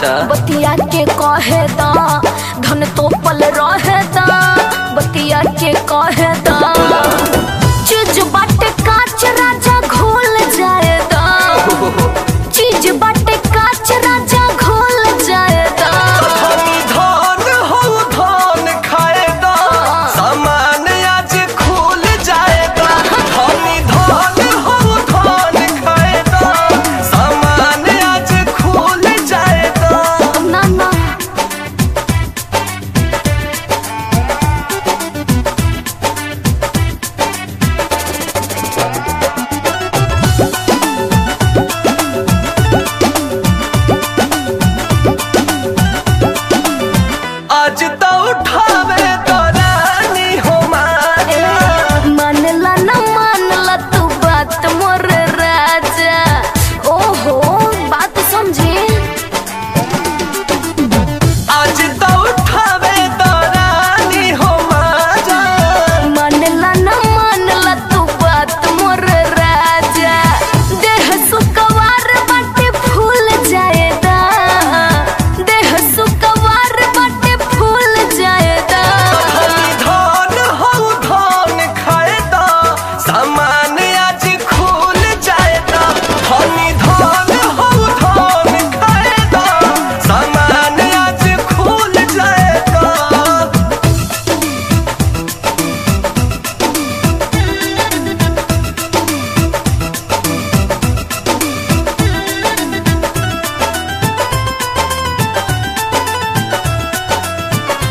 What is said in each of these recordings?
अच्छा बतिया के कहे दा धन तो पल रहे दा बतिया के कहे दा चीज बाटे काच राजा घोल जाए दा चीज बाटे काच राजा घोल जाए दा धनी धान हो धान खाएगा सामान आज खुल जाएगा धनी धान हो धान खाएगा सामान आज खुल जाएगा ना ना आज तो उठावे तो रानी हो माया मानला ना मानला तू बात मोर राजा ओहो बात समझे आज तो उठावे तो रानी हो माया मानला ना मानला तू बात मोर राजा देह सुकवार बाटे फूल जाएदा देह सुकवार बाटे फूल जाएदा धनी धान हो धान खाएगा सामान आज खुल जाएगा धनी धान हो धान खाएगा सामान आज खुल जाएगा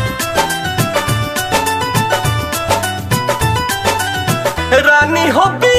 रानी हो